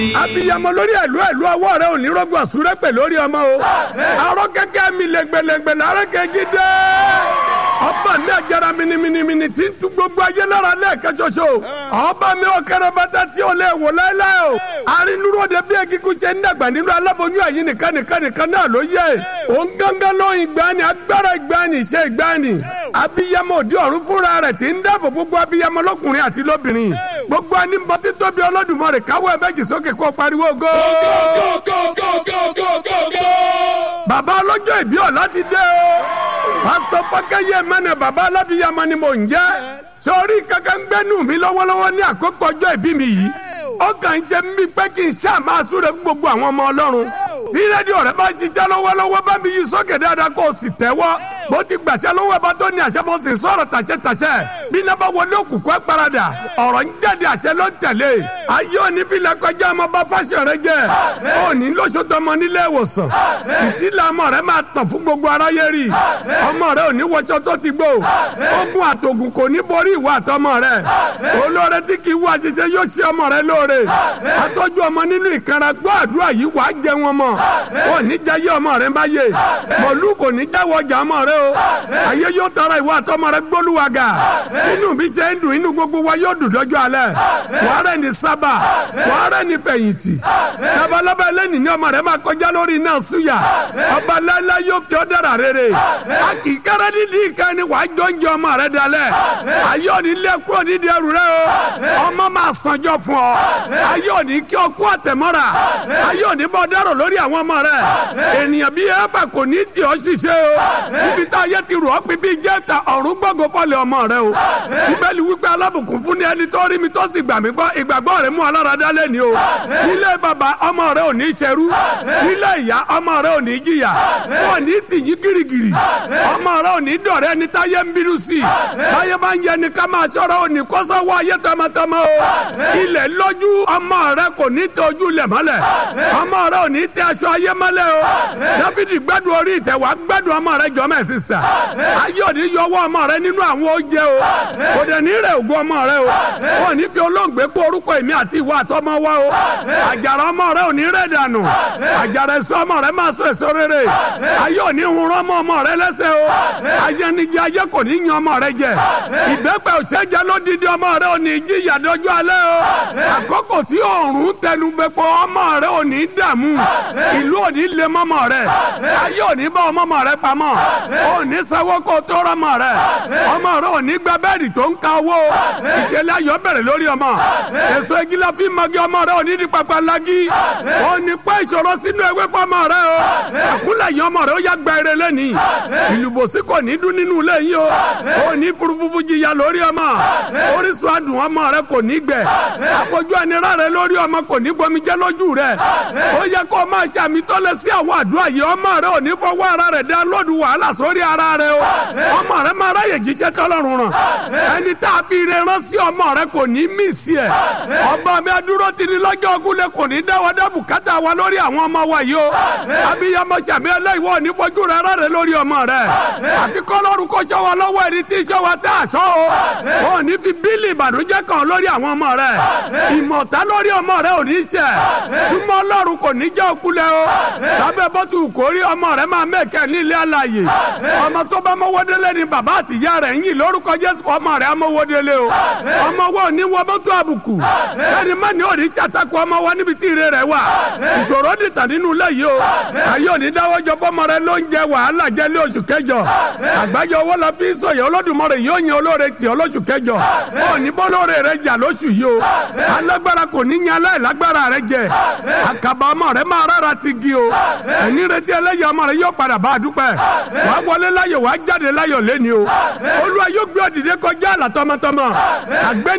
abiyamọ lórí ẹ̀lú ẹ̀lú ọwọ́ rẹ ò ní rọ́gbọ̀ àsúrẹ́ pẹ̀ lórí ọmọ o arọ kẹ́kẹ́ mi lẹ́gbẹ̀lẹ́gbẹ̀ lára kẹ́kí dé ọba mi àjàrà miniminimini tí ń tu gbogbo ayé lára lẹ́ẹ̀kẹ́ ṣoṣo ọba mi ò kẹrẹ bàtà tí ò lè wò láéláé o arínúròde bí ekíkú ṣe ń dàgbà nínú aláboyún ẹ̀yìn nìkan nìkan nìkan náà ló yẹ òun gángan lóyún ìgbani agbára ìgbani ìṣe ìgbani abiyamọ òdi ọ̀run fúnra rẹ̀ tí ń dáàbò gbogbo abiyamọ lọ́kùnrin àti lóbìnrin gbogbo ẹni bọ́ títóbi Olódùmarè káwọ́ ẹ̀ méjì sókè kó pariwo go. bàbá ọlọ́jọ́ ìbí ọ̀la ti dé o pásítọ̀ fọ́kẹ́yẹ mẹ́nẹ̀ bàbá alábíyamọ ni mò ń jẹ́ sórí kankan ń gbẹ́nu mi lọ́wọ́lọ́wọ́ ní àkókò ọjọ́ ìbí mi yìí ó kàn ń ṣe mí pé kí n ṣáà máa súre fún gbogbo àwọn ọmọ ọlọ́run tí rédíò rẹ bá ń ṣiṣẹ́ lọ́wọ́lọ́wọ́ bá mi yí sókè dáadáa kó o sì tẹ́wọ́ bó ti gbàṣẹ lọ́wọ́ ẹ̀bá tó ní àṣẹ bó sì sọ̀rọ̀ tàṣẹ tàṣẹ bí iná bá wọlé òkùnkùn ẹ̀paradà ọ̀rọ̀ ń jáde àṣẹ ló ń tẹ̀lé ayé òní filẹ̀ kọjá ọmọ bá fáṣọ rẹ jẹ òní lóṣooṣù ọmọ nílé ìwòsàn ìtìlẹ̀ ọmọ rẹ máa tàn fún gbogbo aráyé rí ọmọ rẹ òní wọṣọ tó ti gbó ogun àtògùn kò ní borí ìwà àtọmọ rẹ olóore tí kì í wá ṣiṣẹ́ yóò ṣe ọmọ rẹ lóore àtọ́jú ọmọ nínú ìkanra gbọ́ àdúrà yìí wàá jẹ wọn mọ òní jayé ọmọ rẹ bá yé mọ̀lú kò ní jáwọ́ ọjà ọmọ rẹ o ayé yóò tọrọ ìwà àtọmọ rẹ gbólúwàgà inú mi ṣe ń dùn inú gbogbo wa yóò dùn lọ́jọ́ alẹ́ wàhálà ní sábà wàhálà ní fẹ̀yìntì labalábá ẹlẹ́ni ní ọmọ rẹ máa kọjá lórí iná súyà ọba lálá yóò fi ọ́ dára rere a kì í kára nídìí ìka ni wàá jọ́njẹ ọmọ rẹ dalẹ̀ ayé òní lé kúrò nídìí ẹrù rẹ o ọmọ máa sanjọ fún ọ ayé òní kí ọ kú àtẹ̀mọ́ra ayé òní bọ́ dárò lórí àwọn ọmọ rẹ ènìyàn bíi ẹ̀fà kò ní tì ọ́ ṣiṣẹ́ o ibi tá ayé ti rò ọ́ pín bíi jẹ́ta ọ̀run gbọ́ngàn fọ́lẹ̀ ọmọ rẹ o bíbélì wípé alábùkún fún ni ẹni tó rí mi tó sì gbà mí gbọ́ ìgbàgbọ́ rẹ mú alára dálé ni o nílé bàbá ọmọ rẹ ò ní ṣerú nílé ìyá ọmọ rẹ ò ní jìyà wọn ní tìyín girigiri ọmọ rẹ ò ní dọ̀rẹ́ ẹni táyé ń bínú sí i táyé máa ń yẹ ni ká máa ṣọ́ra ò ní kọ́sọ́wọ́ ayé tọmọtọmọ o ilẹ̀ lọ́jú ọmọ rẹ kò ní tẹ ojú lẹ̀ mọ́lẹ̀ ọmọ rẹ ò ní tẹ aṣọ ayé mọ́lẹ̀ o dáfídì gbádùn orí ìtẹ̀ wá gbádùn ọmọ rẹ jọ mẹ́sì sà ayé òní yọwọ́ ọmọ rẹ nínú àwọn oúnjẹ o kò dẹ̀ ní rẹ̀ ògùn ọmọ rẹ o ò ní fi olóògbé kó orúkọ èmi àti ìwà àtọmọ wa o àjàrà ọmọ rẹ ò ní rẹ̀ dànù àjàrà èso ọmọ rẹ máa so èso rere ayé òní hun ọmọ ọmọ rẹ lẹ́sẹ̀ o ayé ni jẹ ayé kò ní yan ọmọ rẹ jẹ ìbẹ́pẹ òṣèjẹ lódìdí ọmọ rẹ ò ní jí ìyàdọ́jú alẹ́ o àkókò tí òòrùn tẹnu bẹpọ ọmọ rẹ ò ní dààmú ìlú ò ní lé mọ́mọ́ rẹ ayé ò ní bá ọmọ rẹ pamọ́ ò ní sanwó kó tó rọmọ rẹ ọmọ rẹ ò ní gba bẹ́ẹ̀dì tó ń ka owó ìṣẹ̀lẹ̀ ayọ̀ bẹ̀rẹ̀ lórí ọmọ èso igi la fi magi ọmọ rẹ ò ní di papa lagi ò ní pẹ́ ìṣòro sínú ewé fọmọ rẹ o àkúlẹ̀ yìí ọmọ rẹ ó yá gba eré lẹ́ni ìlúbòsí kò ní dún nínú ilé yìí o ò ní furufufu jìyà lórí ọmọ orísun adùn ọmọ rẹ kò ní gbẹ àfojú ẹni rẹ lórí ọmọ kò ní gbomijẹ lójú rẹ ó yẹ kó o máa ṣàmì tọ́lẹ̀ sí àwọn àdúrà yìí ọmọ rẹ ò ní fọwọ́ ara rẹ̀ dá lóòdù wàhálà sórí ara rẹ o ọmọ rẹ máa ráyè jíjẹ́ tọ́lọ́run ràn ẹni tá a fi ire rán sí ọmọ rẹ kò ní mí sí ẹ ọba mi adúró ti ní lọ́jọ́ ogúnlẹ̀ kò ní dáwọ́ dá bùkátà wa lórí àwọn ọmọ wa yìí o abiyamọ sàmì ẹlẹ́yìnwó ní fojú rẹ rárẹ̀ lórí ọmọ rẹ àfi kọ́lọ́run kó sọ wa lọ́wọ́ ẹni tí sọ wa tá a sọ o ò ní fi bílì ìbànújẹ́ kan lórí àwọn ọmọ rẹ ìmọ̀ta lórí ọmọ rẹ ò ní ṣẹ súnmọ́ ọlọ́run kò ní jẹ́ òkulẹ̀ o lábẹ́ bọ́tù kórí ọmọ rẹ máa mẹ́kẹ́ nílé àlàyé ọmọ tó bá mọ́wọ́délé ni bàbá àtìyá rẹ̀ ń yìn lórúkọ jésù ọmọ rẹ̀ amọ́wọ́délé o ọmọ wo ní wọ mọ́tò àbùkù ẹni má ní òní ṣàtàkù ọmọ wa níbi tí ire rẹ̀ wà ìṣòro dìtà nínú ilé yìí o ayé òní dáwọ́ jọ fọmọ rẹ ló ń jẹ wàhálà jẹ ní oṣù kẹjọ àgbájọ owó la fi ń sọyẹ olódùmarè yóò yan olóore tì ọ lóṣù kẹjọ òní bọ́lóore rẹ jà lóṣù yìí o alágbára kò ní yan aláìlágbára rẹ jẹ àkàbà ọmọ rẹ máa rárá ti gi o ẹni retí ẹlẹ́yà ọmọ rẹ yóò padà bá a dúpẹ́ wàá wọlé láyọ̀ wàá jáde láyọ̀ lẹ́ni o olúwa yóò gbé ọ dìde kọjá àlà tọmọtọmọ àgbẹ̀